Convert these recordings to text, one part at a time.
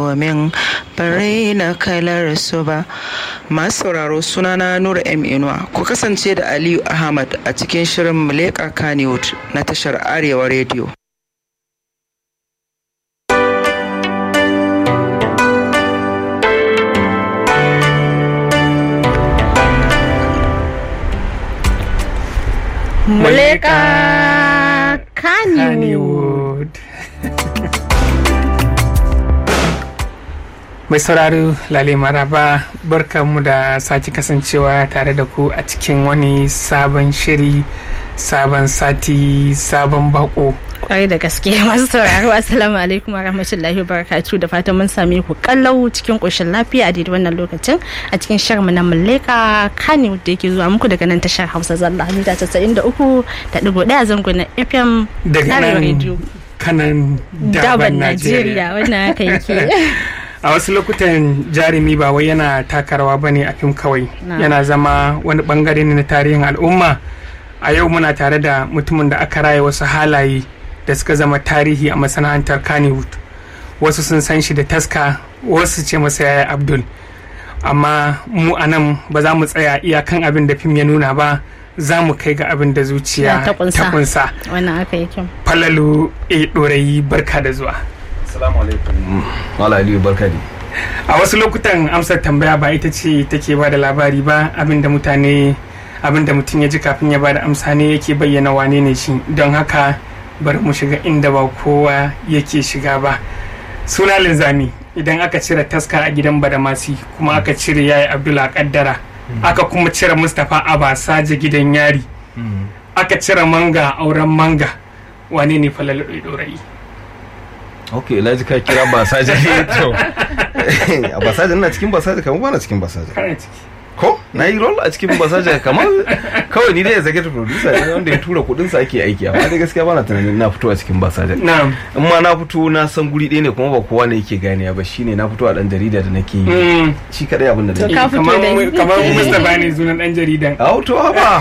domin bare na kalar su ba masu sauraro sunana nura m inuwa ku kasance da aliyu ahmad a cikin shirin muleka kaniwood na tashar arewa rediyo Muleka Kannywood. Mai sauraro lale maraba barkanmu da sake kasancewa tare da ku a cikin wani sabon shiri sabon sati sabon bako kwarai da gaske masu sauraro assalamu alaikum wa rahmatullahi wa barakatu da fatan mun same ku kallau cikin koshin lafiya a daidai wannan lokacin a cikin shirin na muleka kani da yake zuwa muku daga nan tashar hausa zalla mita casa'in da uku da digo daya zango na fm daga Arewa nan Radio. kanan daban daban najeriya najeriya wannan haka yake a wasu lokutan jarumi ba wai yana taka rawa ba ne a fim kawai Na. yana zama wani bangare ne na tarihin al'umma a yau muna tare da mutumin da aka raya wasu halaye da suka zama tarihi a masana'antar kannywood wasu sun san shi da taska wasu ce masa yaya abdul amma mu a nan ba za mu tsaya iyakan abin da fim ya nuna ba za mu kai ga abin da zuciya Ta kunsa. ta kunsa wannan haka yake falalu e ɗorayi barka da zuwa Assalamu alaikum. Mala Aliyu barka ne. a wasu lokutan amsar tambaya ba ita ce take ba da labari ba abinda mutane abinda mutum ya ji kafin ya ba da amsa ne yake bayyana wane ne shi don haka bari mu shiga inda ba kowa yake shiga ba suna linzami idan aka cire taska a gidan badamasi kuma aka cire yayi abdullah kaddara aka kuma cire mustapha abasaje gidan yari aka cire manga auren manga wane ne falalu ɗorayi Ok, na ji ka kira basaje to. A basaje ina cikin basaje kamar ba na cikin basaje. kana ciki Ko? Na yi role a cikin basaje kamar kawai ni dai executive producer ne wanda ya tura kudin sa ake aiki amma dai gaskiya ba na tunanin na fito a cikin basaje. na'am In ma na fito na san guri ɗaya ne kuma ba kowa ne yake ganiya ba shine na fito a dan jarida da nake yi. Mm. Shi kadai abin da To nake. ka fito kamar da mu- kamar Mustapha ne sunan dan jaridan Au to haba.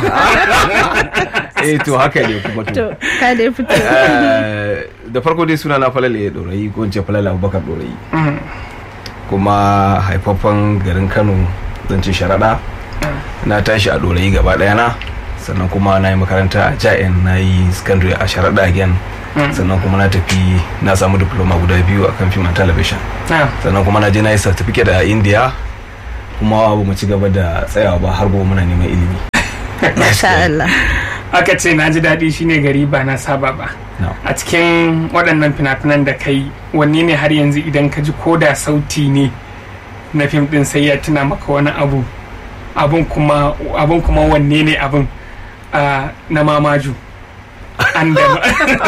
Eh to haka ne kuma to. to ka dai fito Eh, da farko dai suna na falala ya dorayi ko in ce falala abubakar dorayi Mm. kuma haifaffen garin kano zan ce sharaɗa na tashi a dorayi gaba ɗaya na sannan kuma na yi makaranta a ja'in na yi secondary a sharaɗa again Mm. sannan kuma na tafi na samu diploma guda biyu a kan film and television Ah, sannan kuma na je na yi certificate a india kuma ba mu ci gaba da tsayawa ba har gobe muna neman ilimi masha Allah aka ce na ji daɗi shine gari ba na saba ba No. a cikin waɗannan fina-finan da kai wanne ne har yanzu idan ka ji ko da sauti ne na fim ɗin sai ya tuna maka wani abu abun kuma abun kuma wanne ne abun Ah, na mamaju Andama-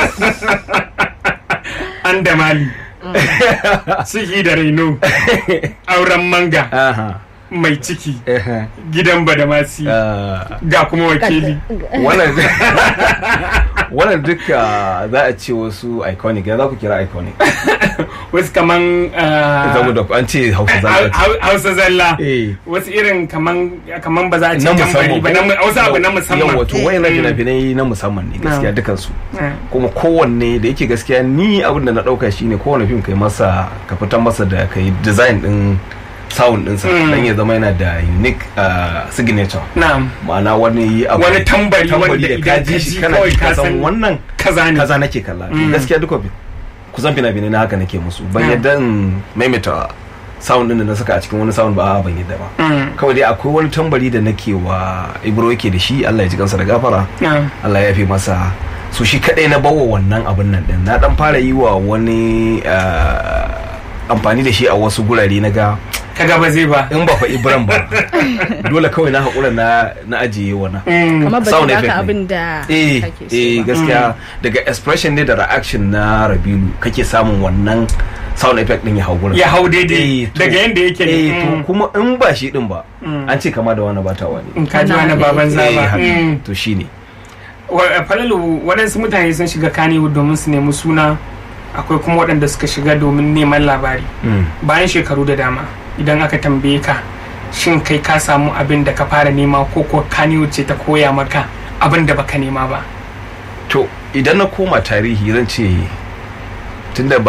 andamali ciki da raino auren manga Aha. mai ciki Ehe. gidan badamasi Ah. ga kuma wakili wannan wannan duka za a ce wasu iconic ya za ku kira iconic wasu kaman ah, zamu da an ce hausa hau- zalla hau- hausa zalla eh wasu irin kaman kaman ba za a ce na tambari musamman ba na mu- hausa abu na musamman yawa to wayannan Mm. fina-finai na musamman ne gaskiya Mm. dukansu Ah, kuma kowanne da yake gaskiya ni abin da na dauka shine kowanne fim kai masa ka fitar masa da kai design din sound ɗinsa Mm. dan ya zama yana da unique uh, signature na'am ma'ana wani abu Wani tambari wanda da idan ka ka ji ji shi kana kawai ji ka ka san san wannan kaza ne kaza nake kalla Mm. gaskiya duka bi- kusan fina-finai na haka nake musu ban Mm. yadda in maimaita sound din da na saka a cikin wani sound ba a ban yadda ba Mm, kawai dai akwai wani tambari da nake wa ibro yake da shi Allah ya ji kansa da gafara na'am Allah ya fi masa su shi kadai na bawa wannan abin nan din na dan fara yi wa wani ah, amfani da shi a wasu gurare na ga kaga ba zai ba in ba fa ibran ba dole kawai na haƙura na na ajiye wannan Mm, kamar ba sound ta effect baka ne. abin da eh kake so eh ba. gaskiya daga expression ne da reaction na rabilu kake samun wannan sound effect din ya hau gurin ya hau daidai Eh, to- daga yanda yake ne eh to Mm, kuma in ba shi din ba Mm. an ce kama da wani bata wani in ka ji wani Wannan baban eh zaba haka. Mm. to shine Wa- falalu waɗansu mutane sun shiga kaniwood domin su nemi suna akwai kuma waɗanda suka shiga domin neman labari Mm. bayan shekaru da dama idan aka tambaye ka shin kai ka samu abin da ka fara nema ko ko kaniwood ce ta koya maka abin da baka nema ba to idan na koma tarihi zan ce tunda ba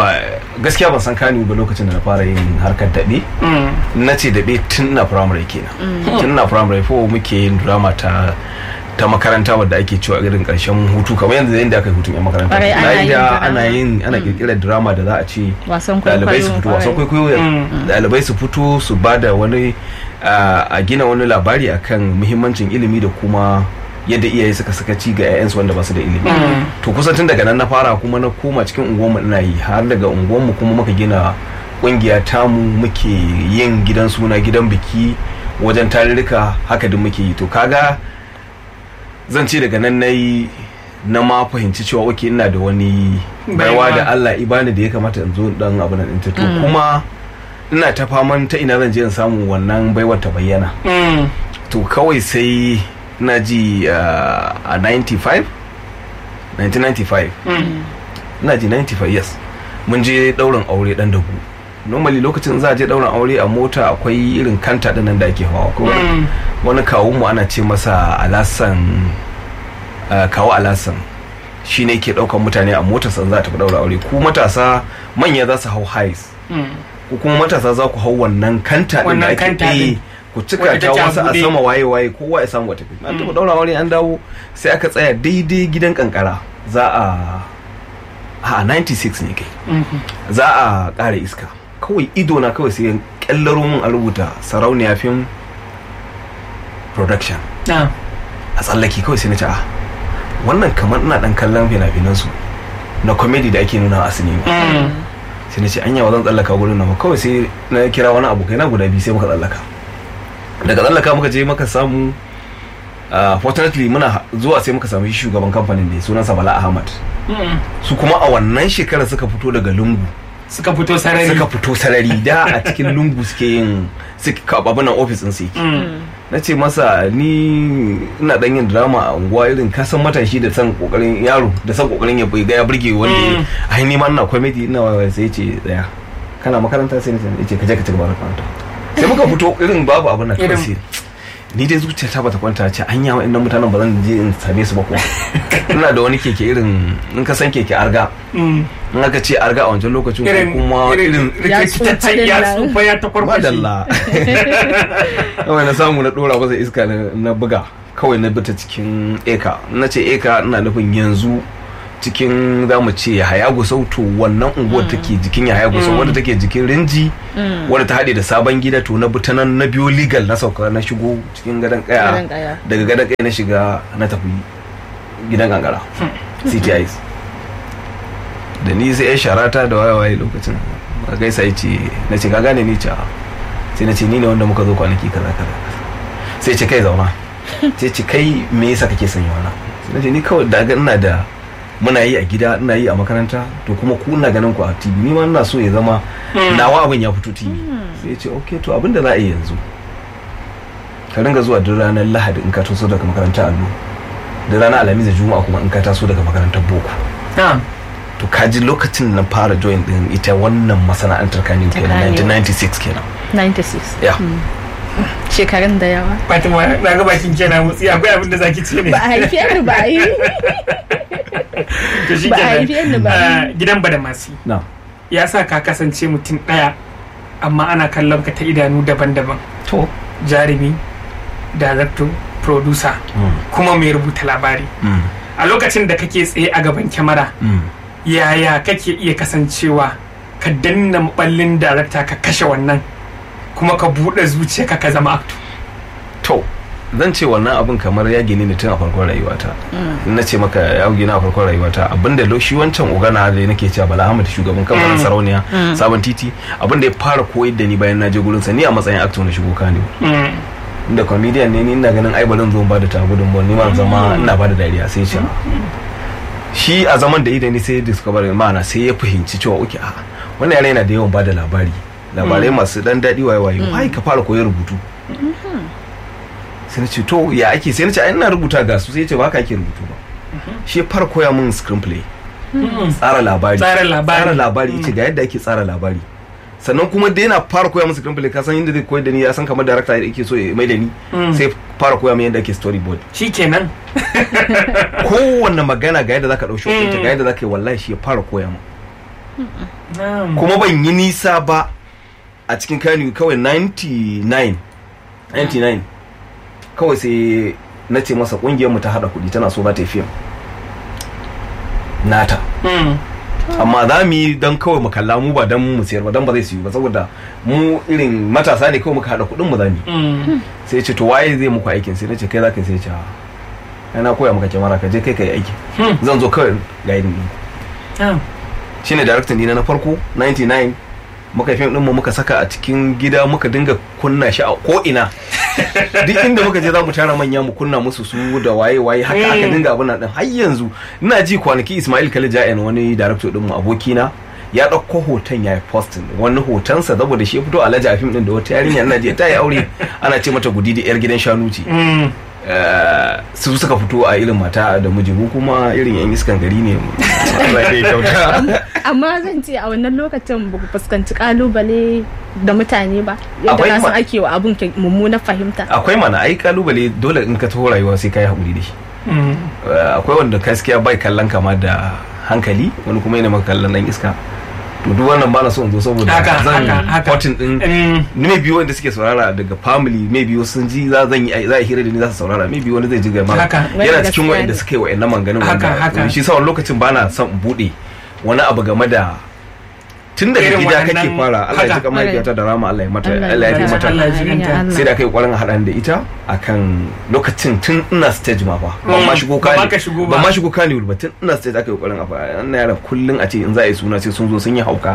gaskiya ban san kani ba lokacin da na fara yin harkar daɓe Mm. na ce daɓe tun na primary kenan tun na primary ko muke yin drama ta ta makaranta wadda ake cewa irin karshen hutu kamar yanzu yadda aka yi hutun yan makaranta Kwarai, ana Na yin da drama. ana yin ana kirkirar drama da za a ce wasan ɗalibai su fito wasan kwaikwayo kwaikwayo Mm. ɗalibai su fito su ba da wani a a gina wani labari akan muhimmancin ilimi da kuma yadda iyaye suka saka ci ga 'ya'yansu wanda ba su da ilimi Mm. to kusan tun daga nan na fara kuma na koma cikin unguwarmu ina yi har daga unguwarmu kuma muka gina kungiya tamu muke yin gidan suna gidan biki wajen tarurruka haka duk muke yi to kaga zan ce daga nan na yi na ma fahimci cewa oke ina da wani baiwa Baiwa. da Allah ibani da ya kamata in zo dan abu nan ɗin ta to kuma ina ta faman ta ina zan je in samu wannan baiwar ta bayyana Mm. to kawai sai na ji uh, a 95 1995 Mm. ina ji 95 yes mun je daurin aure dan dagu normally lokacin za a je daurin aure a mota akwai irin kanta dinnan da ake hawa ko Mm. wani kawo mu ana ce masa alasan uh, kawo alasan shi ne ke daukan mutane a motar san za ta daura aure ku matasa manya za su hau highs Mm. ko kuma matasa za ku hau wannan kanta din da Wannan ake kanta eh, din. ku cika Wadda ta take a wasu a buɗe. sama waye waye kowa ya samu wata an taɓa daura aure an dawo sai aka tsaya daidai gidan kankara za a a 96 ne kai Mhm. za a ƙara iska kawai ido na kawai sai kyallaro mun a rubuta sarauniya film production Ah. a tsallaki kawai sai na ce a wannan kamar ina dan kallon fina-finan su na comedy da ake nuna a sinima Mm. sai na ce anya ba zan tsallaka gurin nan ba kawai sai na kira wani abokai na guda biyu sai muka tsallaka daga tsallaka muka je muka samu uh, fortunately muna zuwa sai muka samu shi shugaban kamfanin da sunansa bala ahmad Mm. su kuma a wannan shekarar suka fito daga lungu suka fito sarari suka fito sarari da a cikin lungu suke yin suka abunan ofis din su yake Mm. na ce masa ni ina dan yin drama a unguwa irin kasan matashi da san kokarin yaro da san kokarin ya ga ya burge wanda ya Mm. ai ni ma ina comedy ina wa sai ya ce tsaya kana makaranta sai ya ce ka je ka ci gaba da makaranta sai muka fito irin babu abin nan kawai Irin- sai ni dai zuciyata bata kwanta ce anya wa innan mutanen ba zan je in same su ba kuwa ina da wani keke irin in ka san keke arga Mm. in aka ce arga a wancan lokacin ko irin kuma irin Ya rikitaccen tsufa din ya nan. tsufa ya takwarkwashe madalla kawai na samu na dora masa iska na- na buga kawai na bita cikin eka na ce eka ina nufin yanzu cikin za mu ce haya gusau to wannan unguwar take jikin ya haya gusau wadda take jikin rinji wadda ta haɗe da sabon gida to na bi ta nan na biyo legal na sauka na shigo cikin gadon Gadon kaya kaya. daga gadon kaya na shiga na tafi gidan kankara ctis da ni sai ya sharata da waye waye lokacin a gaisa ya ce na ce ka gane ni ce "A'a." sai na ce ni ne wanda muka zo kwanaki kaza kaza sai ce kai zauna sai ce kai me yasa kake son yi wannan sai na ce ni kawai da ga ina da muna yi a gida ina yi a makaranta to kuma ku ina ganin ku a tv ni ma ina so ya zama nawa abin ya fito tv sai ya ce okay to abin da za a yi yanzu ka ringa zuwa duk ranar lahadi in ka taso daga makarantar allo da ranar alhamis da juma'a kuma in ka taso daga makarantar boko Ah. to kaji lokacin na fara join din ita wannan masana'antar kanin Ta kenan Kannywood. 1996 kenan 96 ya shekarun da yawa Fatima na ga bakin kenan mutsi akwai abin da zaki ce ne ba a haife ni ba a yi to shi ba a haife ni ba. gidan badamasi na ya sa ka kasance mutum ɗaya amma ana kallon ka ta idanu daban-daban to jarumi director producer mm, kuma mai rubuta labari mm, a lokacin da kake tsaye a gaban kyamara mm. yaya kake iya kasancewa ka danna maballin darakta ka kashe wannan kuma ka buɗe zuciya ka zama actor to zan ce wannan abin kamar ya gini ne tun a farkon rayuwata in na ce maka ya gini a farkon rayuwata abinda lo shi wancan ogana da nake cewa bala ahmad shugaban kamfanin Mm. sarauniya sabon titi abinda ya fara koyar da ni bayan na je gurin sa ni a matsayin actor na shigo kane Mm. inda comedian ne ni ina ganin ai barin zo ba da ta gudun ni ma zama ina ba da dariya sai ce shi a zaman da idan ni sai discover ma'ana sai ya fahimci cewa oke a wannan yare yana da yawan ba da labari labarai masu dan daɗi waye waye wai ka fara koyar rubutu sai na ce to ya ake sai na ce ai ina rubuta ga su sai ya ce ba haka ake rubutu ba shi ya fara koya min screenplay tsara labari Tsara labari. tsara labari ce ga yadda ake tsara labari sannan kuma da yana fara koya min screenplay ka san yadda zai koyar da ni ya san kamar director da yake so ya mai da ni Mm. sai fara koya min yadda ake storyboard shi kenan kowanne magana ga yadda zaka ɗau shokin Mm. ga yadda zaka yi wallahi shi ya fara koya min Na'am. kuma ban yi nisa ba a cikin kano kawai 99 99 kawai sai na ce masa kungiyar mu ta hada kudi tana so za ta yi fim nata Mm. amma za mu yi don kawai mu kalla mu ba don mu siyar ba don ba zai siyu ba saboda mu irin matasa ne kawai muka hada kudin mu za mu yi Mm. sai ya ce to waye zai muku aikin sai na ce kai za ka yi sai ya ce "Ah, ai na koya maka kyamara ka je kai ka yi aiki Hmm. zan zo kawai ga yin ɗin Na'am. shine director dina na farko 99 muka yi fim din mu muka saka a cikin gida muka dinga kunna shi a ko ina duk inda muka je za mu tara manya mu kunna musu su da waye waye haka aka Mm. dinga abin nan din har yanzu ina ji kwanaki Ismail Khalid Ja'en wani director din mu abokina ya ɗauko hoton ya yi postin wani hotonsa saboda shi ya fito alhaji a fim din da wata yarinya ina je ta yi aure ana ce mata gudidi yar gidan shanu ce Mm. Eh, su suka fito a irin mata da miji mu kuma irin yan iskan gari ne Allah ya kyauta amma zan ce a wannan lokacin ba ku fuskanci kalubale da mutane ba yadda Akwai ka san ma- ake wa abun ke- mummunar fahimta akwai mana ai kalubale dole in ka taho rayuwa sai ka yi haƙuri da shi Mm. Eh, akwai wanda gaskiya bai kallon kama da hankali wani kuma yana maka kallon dan iska to duk wannan bana so in zo saboda Haka, zan haka, haka. potin din Mm. ni mai biyu wanda suke saurara daga family mai biyu sun ji za zan yi za a hira da ni za su saurara mai biyu wani zai ji gama Haka. yana Wanda cikin gaskiya wa'anda ne. suka yi wa'annan manganin Haka, haka. shi sa wani lokacin bana son in bude wani abu game da tun daga Irin gida kake waɗannan- fara Allah ya haka. ji kamar mahaifiyata da rama Allah ya mata Allah ya Allah ya fi ji mata Allah ya ji kanta. Allah. sai da kai kwarin haɗan da ita akan lokacin tun ina stage ma ba ban ma shigo Ba ma kani ka shigo ba. ban ma shigo kani ba tun ina stage aka yi kwarin a fara ina yaran kullun a ce in za a yi suna sai sun zo sun yi hauka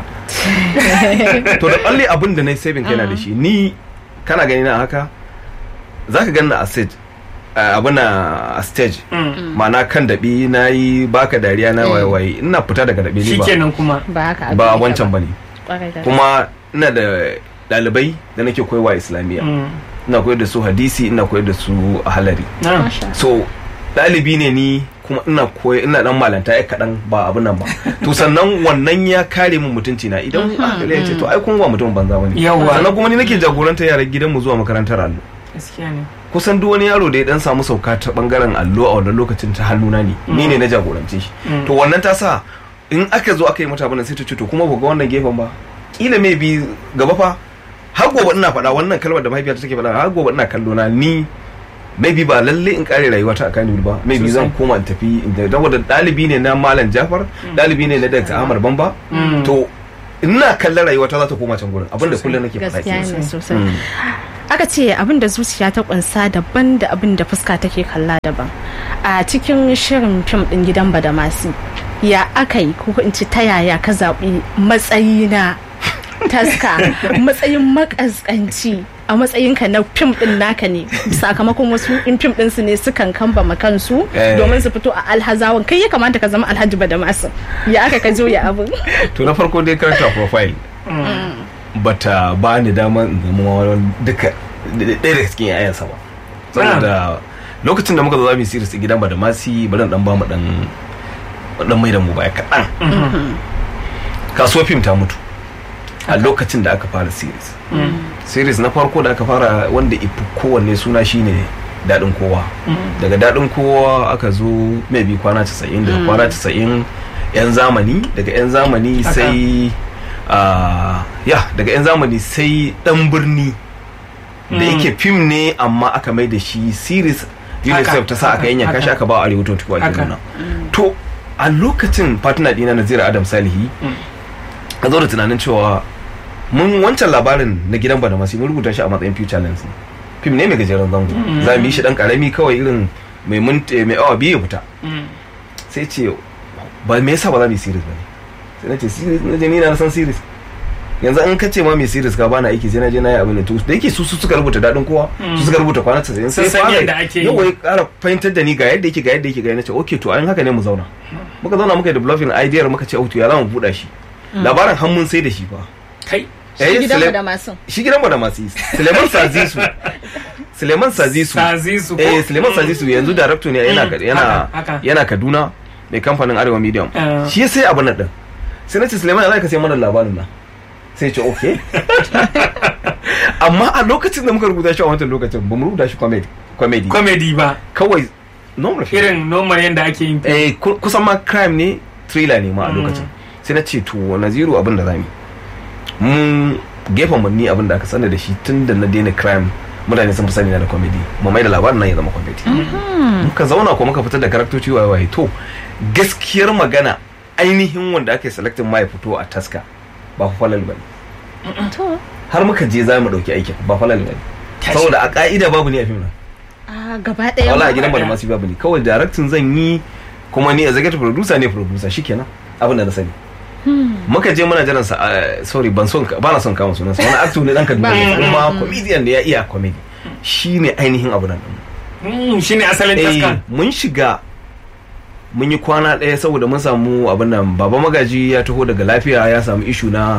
to da kalle abin da na yi saving kaina da shi ni kana gani na haka zaka gani na a stage abin a stage Mm. ma'ana kan daɓi na yi baka dariya na waye waye ina fita daga daɓi ne ba Shikenan kuma. ba haka abin ba yake wancan bane Kwarai da kuma ina da ɗalibai da nake koyarwa islamiyya Mm. ina koyar da su hadisi ina koyar da su halari Na'am. Masha. so ɗalibi ne ni kuma ina koyar ina dan malanta ya kaɗan ba abin nan ba to sannan wannan ya kare min mutunci na idan aka ya ce to ai kun ba mutum banza bane Yawwa. sannan kuma ni nake jagoranta yaran gidanmu zuwa makarantar allo Gaskiya ne. kusan duk wani yaro da ya dan samu sauka ta bangaren allo a wannan lokacin ta hannuna ne ni ne na jagorance shi Mm. to wannan ta sa in aka zo aka yi mata abin nan sai ta ce to kuma ba ga wannan gefen ba kila mai bi gaba fa har gobe ina faɗa wannan kalmar da mahaifiyata take faɗa har gobe ina kallo na ni maybe ba lalle in kare rayuwata a Kano ba maybe zan Sosai. koma in tafi inda saboda ɗalibi ne na Malam Jafar ɗalibi ne na Dr. Ahmad Bamba Mm. to ina kallon rayuwata za ta koma can gurin abinda kullum nake faɗa gaskiya kenan. ne sosai Mm. aka ce abin da zuciya ta kunsa daban da abin da fuska take kalla daban a cikin shirin fim din gidan badamasi ya aka yi ko in ci ta yaya ka zaɓi matsayi na taska matsayin makaskanci a matsayinka na fim din naka ne sakamakon wasu in fim din su ne sukan kamba kansu Eh. domin su fito a alhazawan kai ya kamata ka zama alhaji badamasi ya aka ka ya abin to na farko dai character profile bata ba ni dama in zama wani duka ɗaya daga cikin yayansa ba saboda lokacin da muka zo za mu yi series a gidan ba da masi bari in dan ba mu dan dan mai da mu baya kaɗan kasuwar fim ta mutu a lokacin da aka fara series series na farko da aka fara wanda ifi kowanne suna shine daɗin kowa daga daɗin kowa aka zo maybe kwana 90 daga kwana 90 yan zamani daga yan zamani Haka. sai ah, ya daga yan zamani sai ɗan birni da Mm. yake fim ne amma aka mai da shi series unicef ta sa aka haka, yanyanka haka. shi aka ba arewa 24 a Haka. nuna to a lokacin partner dina nazira adam salihi ka zo da tunanin cewa mun wancan labarin na gidan badamasi mun rubuta shi a matsayin future lens ne fim ne mai gajeren zango za mu yi shi dan karami kawai irin mai minti mai awa biyu ya fita Mm. sai ce ba me yasa ba za mu yi series ba ne sai na ce series na je ni na san series yanzu an kace ma mai series ka bana aiki sai na je na yi abin da to da yake su su suka rubuta dadin kowa su suka rubuta kwana 90 sai Sun san yadda ake yi. yau wai kara fahimtar da ni ga yadda yake ga yadda yake ga na ce okay to an haka ne mu zauna muka zauna muka yi developing idea muka ce oh to ya za mu buɗa shi labarin har mun sai da shi fa Kai. Eh, gidan Sule- badamasin shi gidan mu da masu yi Suleiman Sazisu Suleiman Sazisu Sazisu ko? eh Suleiman Sazisu yanzu director ne yana Mm, yana haka, haka. yana Kaduna mai kamfanin Arewa Medium Ah. shi ya sai abin nan din sai na ce Suleiman ya za ka sai mana labarin nan sai ya ce okay amma a lokacin da muka rubuta shi a wancan lokacin ba mu rubuta shi comedy comedy Comedy ba. kawai normal film Irin normal yadda ake yin fim. eh ku- kusan ma crime ne thriller ne ma a lokacin sai na ce to naziru abin da zamu yi mun gefen mu ni abin da aka sani da shi tun da na daina crime mutane sun fi sani na da comedy mu mai da labarin nan ya zama comedy muka zauna ko muka fitar da karaktoci waye waye to gaskiyar magana ainihin wanda aka yi selecting ma ya fito a taska ba fa falal bane to har muka je za mu dauki aikin ba falal bane saboda a ka'ida babu ne a fim nan a gaba ɗaya wala a ma. gidan ba da masu babu ne kawai directing zan yi kuma ni executive producer ne producer shikenan abin da na sani muka je muna jiran sa ah, sorry ban son ba na son kama sunansa wani actor ne dan Kaduna ne kuma comedian ne ya iya comedy shine ainihin abu nan din Mm, shine asalin eh taska mun shiga mun yi kwana ɗaya saboda mun samu abin nan baba magaji ya taho daga lafiya ya samu ishu na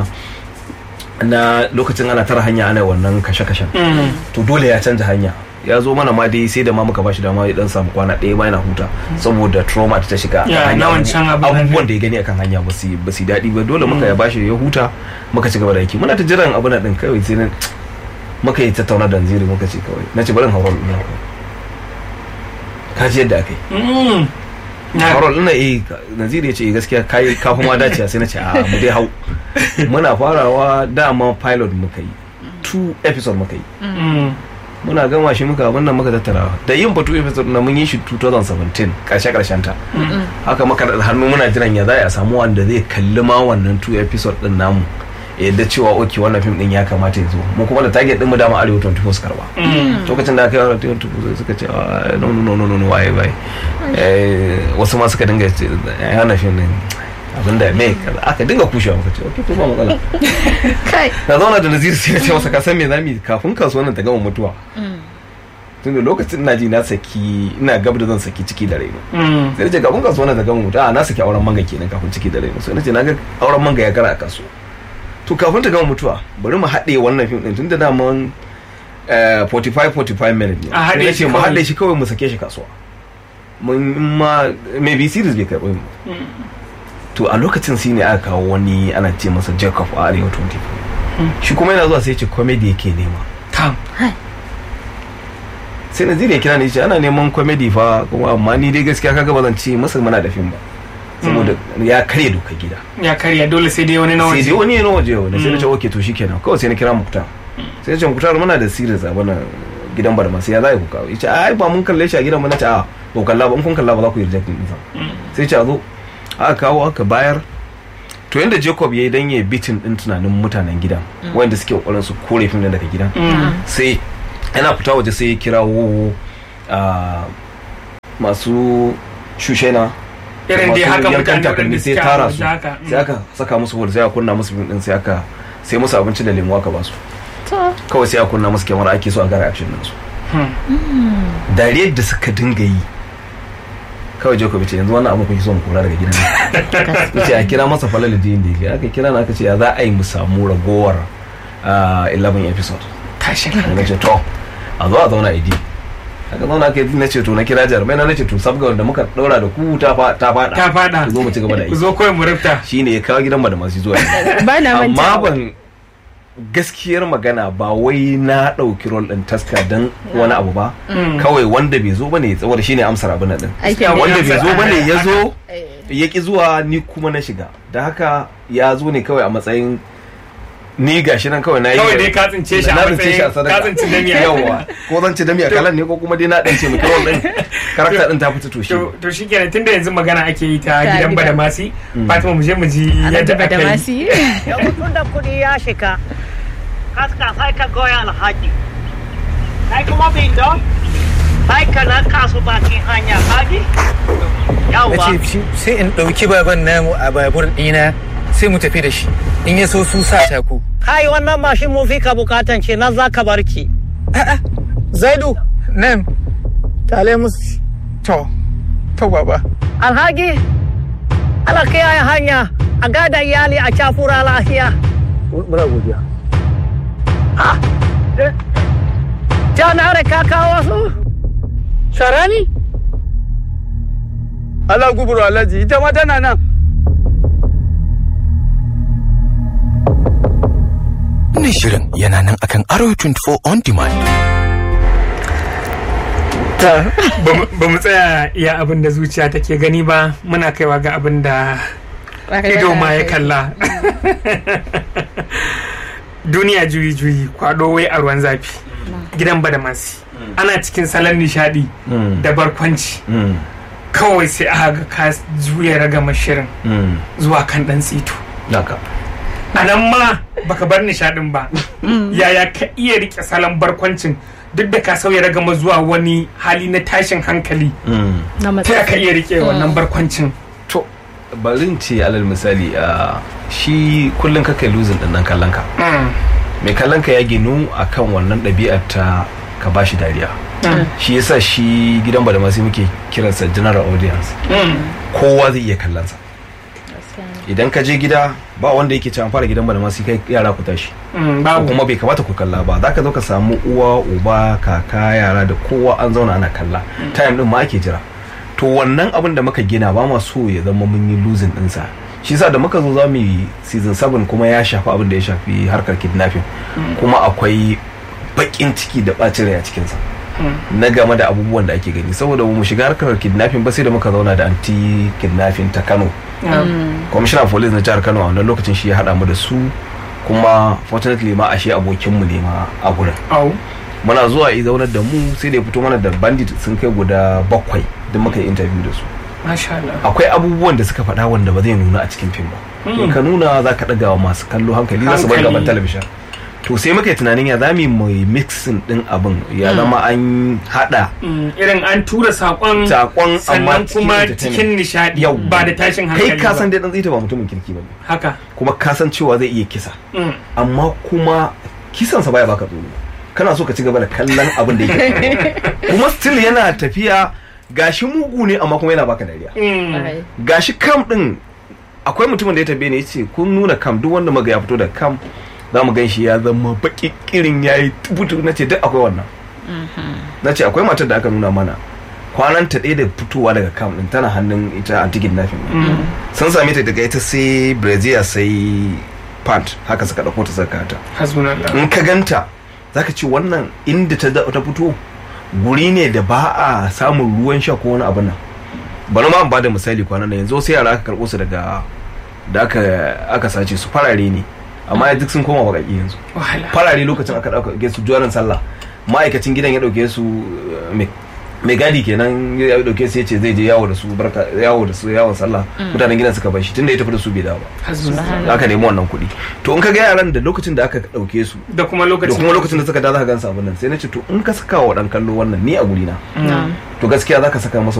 na lokacin ana tara hanya ana wannan kashe-kashen Mm. to dole ya canja hanya ya zo mana ma dai sai da ma muka bashi dama ya dan samu kwana ɗaya ma yana huta saboda trauma da ta shiga a Ya, hanya. na wancan abin nan abubuwan da ya gani akan hanya ba su ba su daɗi ba dole muka ya bashi ya huta muka ci gaba da aiki muna ta jiran abin nan din kawai sai na muka yi tattauna da Nziri muka ce kawai na ce bari in hauro ina ka ji yadda aka yi Mm. Na- Harold ina eh Naziri ya ce eh, gaskiya kai ka kuma dace sai na ce a mu dai hau muna farawa dama pilot muka yi two episode muka yi Mm. muna gama shi muka abin nan muka tattara da yin batu episode na mun yi shi 2017 karshe karshen ta haka muka da hannu muna jiran ya za a samu wanda zai kalli ma wannan two episode din namu ya yadda cewa oke wannan fim din ya kamata ya zo mu kuma da target din mu dama arewa 24 su karba Mm. lokacin da aka yi arewa 24 sai suka ce "Ah, no no no no no waye waye Eh, wasu ma suka dinga ce ya hana fim din abinda me kaza aka dinga kushewa muka ce ok to ba matsala kai na zauna da nazir sai na ce masa ka san me zamu yi kafin kasuwan nan ta gama mutuwa tunda lokacin ina ji na saki ina gab da zan saki ciki da raino Mm. sai na ce kafin kasuwan nan ta gama mutuwa a na saki auren manga kenan kafin ciki da raino sai na ce na ga auren manga ya kara a kasuwa to kafin ta gama mutuwa bari mu haɗe wannan fim din tunda da mun 45 45 minutes ne A haɗe sai na shi ce mu kawai. haɗe shi kawai mu sake shi kasuwa mun in ma maybe series bai karɓi mu to a lokacin shi ne aka kawo wani ana ce masa Jacob a Arewa 24 shi kuma yana zuwa sai ya ce comedy yake nema Kam. sai Nazir ya kira ni ya ce ana neman comedy fa kuma amma ni dai gaskiya kaga ba zan ce masa muna da fim ba saboda ya karya doka gida ya karya dole sai dai wani na sai waje dai wani yana waje wani sai na ce okay to shikenan kawai sai na kira Muktar sai na ce Muktar muna da series a bana gidan barma sai ya za ku kawo ya ce ai ba mun kalle shi a gidan mu na ce a ba ku kalla ba in kun kalla ba za ku yi reject din sa sai ya ce a zo aka kawo aka bayar to yanda Jacob ya yi dan ya bitin din tunanin mutanen gidan wanda suke kokarin su kore fim din daga gidan Mm. sai yana fita waje sai ya kirawo a masu shushena irin dai masu haka yankan mutane takalmi waɗanda sai suke tara a su waje haka. sai aka saka musu hol sai aka kunna musu fim din sai aka sai musu abinci da lemu aka basu to kawai sai aka kunna musu kyamara ake so a gara action din su Hmm. dariyar da suka dinga yi kawai Jacob ya ce yanzu wannan abin kuke so mu kora daga gidan nan yace a kira masa falal da yin da yake aka kira na aka ce ya za a yi mu samu ragowar ah, 11 episode Tashin na ce to a zo a zauna idi aka zauna aka yi na ce to na kira jarumai na ce to sabga wanda muka daura da ku ta fa- ta fada ta fada ku zo mu ci gaba da ku aiki zo kawai mu rufta shine ya kawo gidan da masu zuwa ba na amma manta ban gaskiyar magana ba wai na ɗauki rol ɗin taska don wani abu ba Mm. kawai wanda bai zo bane saboda shine amsar abin nan din aikin Wani- wanda bai zo bane ya zo Eh. ya ki zuwa ni kuma na shiga da haka ya zo ne kawai a matsayin ni gashi nan kawai na yi Kawai dai ka tsince shi a na tsince shi a matsayin- sadaka. ka tsinci dami a- yawa ko zan ci dami a kalan ne ko kuma dai na dan ce miki rol din karakta din ta fita to shi to to shikenan tunda yanzu magana ake yi ta Ta gidan gidan. badamasi Fatima mu je mu ji Alhaji yadda aka yi Badamasi yanzu tun da kuɗi ya shiga kaska sai ka goya alhaji kai kuma bindo sai ka laka su bakin hanya kaji na yawwa ce shi- sai in ɗauki baban namu a babur ɗina sai mu tafi da shi in ya so su sa taku kai wannan mashin mun fi ka bukatan ce na za ka barki zaidu nan tale musu to to baba alhaji ala kiyaye hanya a gada iyali a cafura lafiya muna godiya janare ka kawo su sharani Allah guburu alhaji ita ma tana nan Wannan shirin yana nan akan Arrow 24 on demand. ba mu tsaya iya abin da zuciya take gani ba muna kaiwa ga abin da Ƙwarai ido da ma ya gaske. kalla duniya juyi juyi kwado wai a ruwan zafi gidan badamasi ana cikin salon nishadi Mm. da barkwanci Mm. kawai sai aka ga ka juya ragama shirin Mm. zuwa kan dan tsito Haka. a nan ma baka bar nishadin ba yaya ka iya rike salon barkwancin duk da ka sauya ragama zuwa wani hali na tashin hankali Mm. na ta ya ka matsatsi iya rike wannan barkwancin to bari in ce alal misali a shi kullum ka kai losing din nan kallon ka Mm, mai kallon ka ya ginu akan wannan ɗabi'ar ta ka bashi dariya mm, shi yasa shi gidan ba da masu muke kiransa general audience mm. kowa zai iya kallon sa idan ka je gida ba wanda yake cewa an fara gidan ba da masu kai yara ku tashi Mm, ko babu kuma bai kamata ku kalla ba za ka zo ka samu uwa uba kaka yara da kowa an zauna ana kalla time din ma ake jira to wannan abin da muka gina ba ma so ya zama mun yi losing ɗinsa shi yasa da muka zo za mu yi season 7 kuma ya shafi abin da ya shafi harkar kidnapping kuma akwai bakin ciki da ɓacin rai a cikinsa na game da abubuwan da ake gani saboda mu shiga harkar kidnapping ba sai da muka zauna da anti kidnapping ta kano commissioner of police na jihar kano a wannan lokacin shi ya haɗa mu da su kuma fortunately ma ashe abokinmu ne ma a gurin au muna zuwa yi zaunar da mu sai da ya fito mana da bandit sun kai guda bakwai duk muka yi interview da su masha Allah akwai abubuwan da suka faɗa wanda ba zai nuna a cikin fim ba in ka nuna za ka ɗaga wa masu kallo hankali za su bar Hankali. gaban talabishin to sai muka yi tunanin ya za mu yi mai mixing ɗin abin ya zama an haɗa Mm, irin an tura saƙon Saƙon amma sannan cikin kuma entertainment. cikin nishadi Yau. ba da tashin hankali kai ka san ba dai ɗan tsita ba mutumin kirki ba ne haka kuma ka san cewa zai iya kisa Mm, amma kuma kisansa baya baka tsoro kana so ka ci gaba da kallon abin da yake kuma still yana tafiya gashi mugu ne amma kuma yana baka dariya mm, gashi kam din akwai mutumin da ya tabe ne yace kun nuna kam duk wanda muga ya fito da kam za mu gan shi ya zama baki kirin ya yi tubutu na ce duk akwai wannan na ce akwai matar da aka nuna mana kwanan ta ɗaya da fitowa daga kam din tana hannun ita antigid nafin sun same ta daga ita sai brazil sai pant haka suka ɗauko ta saka ta hasbunallah in ka ganta zaka ce wannan inda ta ta fito guri ne da ba a samun ruwan sha ko wani abu nan bari ma ba da misali kwanan nan yanzu sai yara aka karɓo su daga da aka aka sace su farare ne amma duk sun koma baƙaƙi yanzu wahala farare lokacin aka ɗauke su juwarin sallah ma'aikacin gidan ya ɗauke su eh, mai- mai gadi kenan ya ɗauke su ya ce zai je yawo da su barka yawo da su yawon sallah mutanen gidan suka bar shi tunda ya tafi da su bai dawo ba hasbunallah aka nemi wannan kuɗi to in ka ga yaran da lokacin da aka ɗauke su da kuma da lokacin kuma lokacin da suka da za ka gansa abin nan sai na ce to in ka saka wa ɗan kallo wannan ni a guri na to gaskiya za ka saka masa